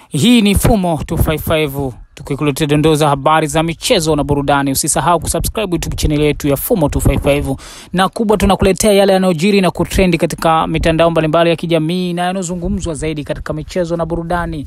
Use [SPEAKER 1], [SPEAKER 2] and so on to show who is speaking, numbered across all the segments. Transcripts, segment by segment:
[SPEAKER 1] Hii ni Fumo 255 tukikuletea dondoo za habari za michezo na burudani. Usisahau kusubscribe YouTube channel yetu ya Fumo 255, na kubwa tunakuletea yale yanayojiri na kutrendi katika mitandao mbalimbali ya kijamii na yanayozungumzwa zaidi katika michezo na burudani,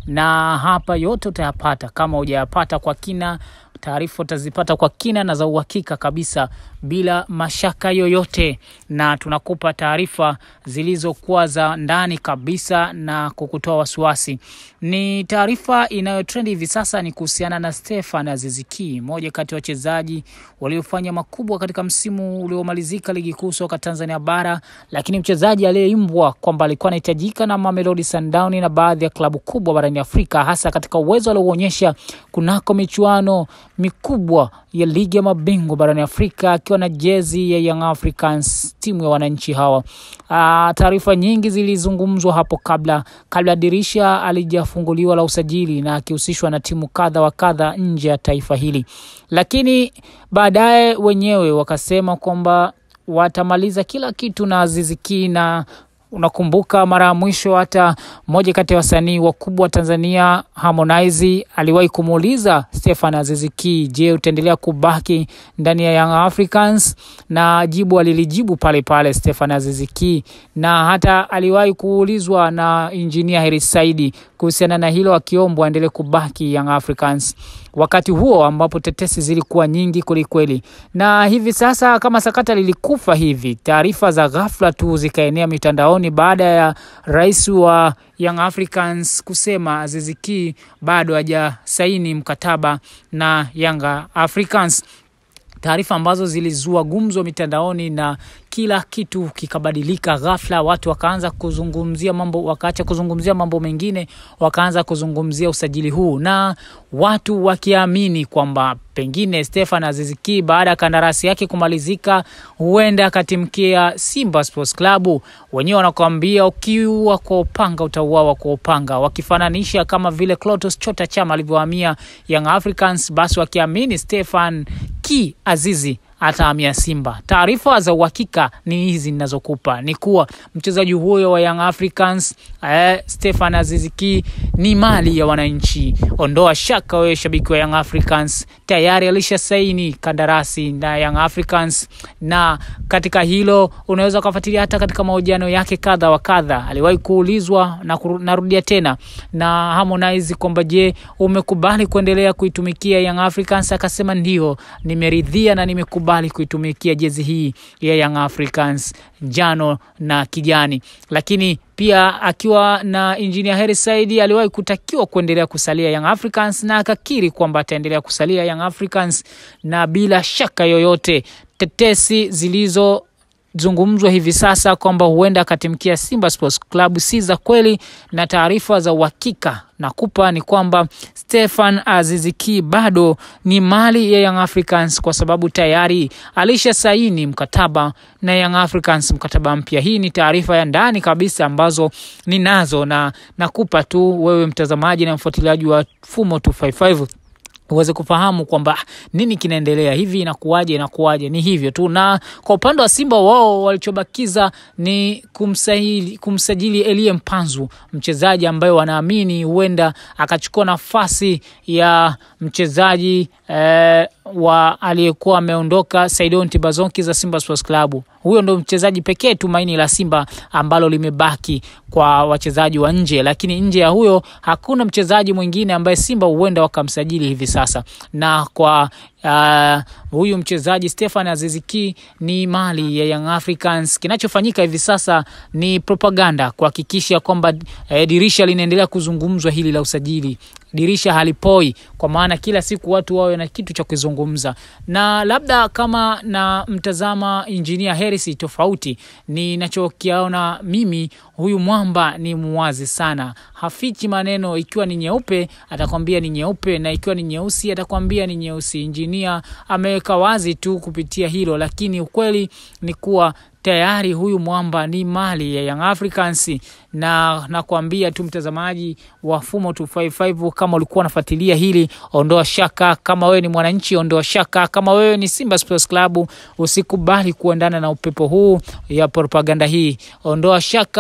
[SPEAKER 1] na hapa yote utayapata. Kama hujayapata kwa kina, taarifa utazipata kwa kina na za uhakika kabisa bila mashaka yoyote, na tunakupa taarifa zilizokuwa za ndani kabisa na kukutoa wasiwasi. Ni taarifa inayotrendi hivi sasa ni kuhusiana na Stefan Aziz Ki, mmoja kati ya wachezaji waliofanya makubwa katika msimu uliomalizika ligi kuu soka Tanzania bara, lakini mchezaji aliyeimbwa kwamba alikuwa anahitajika na Mamelodi Sundowns na baadhi ya klabu kubwa barani Afrika, hasa katika uwezo aliouonyesha kunako michuano mikubwa ya ligi ya mabingwa barani Afrika akiwa na jezi ya Young Africans, timu ya wananchi hawa. Ah, taarifa nyingi zilizungumzwa hapo kabla kabla dirisha alijafunguliwa la usajili na akihusishwa na timu kadha wa kadha nje ya taifa hili, lakini baadaye wenyewe wakasema kwamba watamaliza kila kitu na Aziz Ki na unakumbuka mara ya mwisho hata mmoja kati ya wasanii wakubwa wa Tanzania Harmonize aliwahi kumuuliza Stefan Aziz Ki, je, utaendelea kubaki ndani ya Young Africans? Na jibu alilijibu pale pale Stefan Aziz Ki, na hata aliwahi kuulizwa na Injinia Heri Saidi kuhusiana na hilo, akiombwa aendelee kubaki Young Africans wakati huo ambapo tetesi zilikuwa nyingi kwelikweli, na hivi sasa kama sakata lilikufa hivi, taarifa za ghafla tu zikaenea mitandaoni baada ya rais wa Young Africans kusema Aziz Ki bado hajasaini mkataba na Young Africans, taarifa ambazo zilizua gumzo mitandaoni na kila kitu kikabadilika ghafla. Watu wakaanza kuzungumzia mambo, wakaacha kuzungumzia mambo mengine, wakaanza kuzungumzia usajili huu, na watu wakiamini kwamba pengine Stefan Aziz Ki baada ya kandarasi yake kumalizika, huenda akatimkia Simba Sports Club. Wenyewe wanakuambia ukiua kwa upanga utauawa kwa upanga, wakifananisha kama vile Clatous Chota Chama alivyohamia Young Africans, basi wakiamini Stefan Ki Azizi atahamia Simba. Taarifa za uhakika ni hizi ninazokupa, ni kuwa mchezaji huyo wa Young Africans eh, Stefan Aziz Ki ni mali ya wananchi. Ondoa shaka wewe shabiki wa Young Africans, tayari alisha saini kandarasi na Young Africans, na katika hilo unaweza ukafuatilia hata katika mahojiano yake kadha wa kadha. Aliwahi kuulizwa na narudia tena na Harmonize kwamba je, umekubali kuendelea kuitumikia Young Africans? Akasema ndio, nimeridhia na nimekubali bali kuitumikia jezi hii ya Young Africans njano na kijani. Lakini pia akiwa na Engineer Hersi Said aliwahi kutakiwa kuendelea kusalia Young Africans na akakiri kwamba ataendelea kusalia Young Africans, na bila shaka yoyote tetesi zilizo zungumzwa hivi sasa kwamba huenda akatimkia Simba Sports Club si za kweli, na taarifa za uhakika nakupa ni kwamba Stefan Aziz Ki bado ni mali ya Young Africans kwa sababu tayari alisha saini mkataba na Young Africans, mkataba mpya. Hii ni taarifa ya ndani kabisa ambazo ninazo na nakupa tu wewe mtazamaji na mfuatiliaji wa Fumo 255 uweze kufahamu kwamba nini kinaendelea, hivi inakuwaje, inakuwaje. Ni hivyo tu. Na kwa upande wa Simba, wao walichobakiza ni kumsajili, kumsajili Elie Mpanzu, mchezaji ambaye wanaamini huenda akachukua nafasi ya mchezaji eh, wa aliyekuwa ameondoka Saidon Tibazonki za Simba Sports Club. Huyo ndo mchezaji pekee tumaini la Simba ambalo limebaki kwa wachezaji wa nje, lakini nje ya huyo hakuna mchezaji mwingine ambaye Simba huenda wakamsajili hivi sasa. Na kwa uh, huyu mchezaji Stefan Aziz Ki ni mali ya Young Africans. Kinachofanyika hivi sasa ni propaganda kuhakikisha kwamba eh, dirisha linaendelea kuzungumzwa hili la usajili dirisha halipoi, kwa maana kila siku watu wawe na kitu cha kuzungumza, na labda kama na mtazama Injinia Hersi tofauti, ninachokiona mimi, huyu mwamba ni muwazi sana, hafichi maneno. Ikiwa ni nyeupe atakwambia ni nyeupe, na ikiwa ni nyeusi atakwambia ni nyeusi. Injinia ameweka wazi tu kupitia hilo, lakini ukweli ni kuwa tayari huyu mwamba ni mali ya Young Africans, na nakwambia tu mtazamaji wa Fumo 255 kama ulikuwa unafuatilia hili, ondoa shaka. Kama wewe ni mwananchi, ondoa shaka. Kama wewe ni Simba Sports Club, usikubali kuendana na upepo huu ya propaganda hii, ondoa shaka.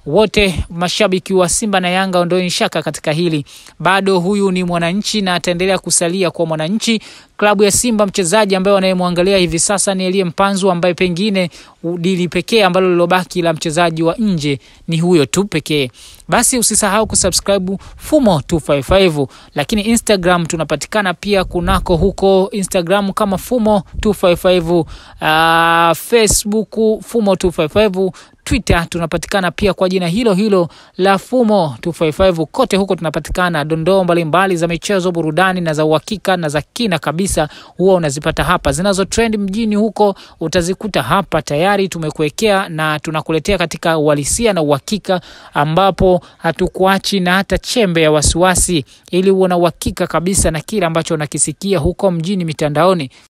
[SPEAKER 1] wote mashabiki wa Simba na Yanga ondoeni shaka katika hili, bado huyu ni mwananchi na ataendelea kusalia kwa mwananchi. Klabu ya Simba, mchezaji ambaye wanayemwangalia hivi sasa ni Elie Mpanzu, ambaye pengine dili pekee ambalo lilobaki la mchezaji wa nje ni huyo tu pekee. Basi usisahau kusubscribe Fumo 255, lakini Instagram tunapatikana pia kunako huko Instagram kama Fumo 255, uh, Facebook Fumo 255 Twitter tunapatikana pia kwa jina hilo hilo la Fumo 255. Kote huko tunapatikana. Dondoo mbalimbali za michezo, burudani na za uhakika na za kina kabisa huwa unazipata hapa. Zinazo trend mjini huko utazikuta hapa, tayari tumekuwekea na tunakuletea katika uhalisia na uhakika, ambapo hatukuachi na hata chembe ya wasiwasi, ili uwe na uhakika kabisa na kile ambacho unakisikia huko mjini mitandaoni.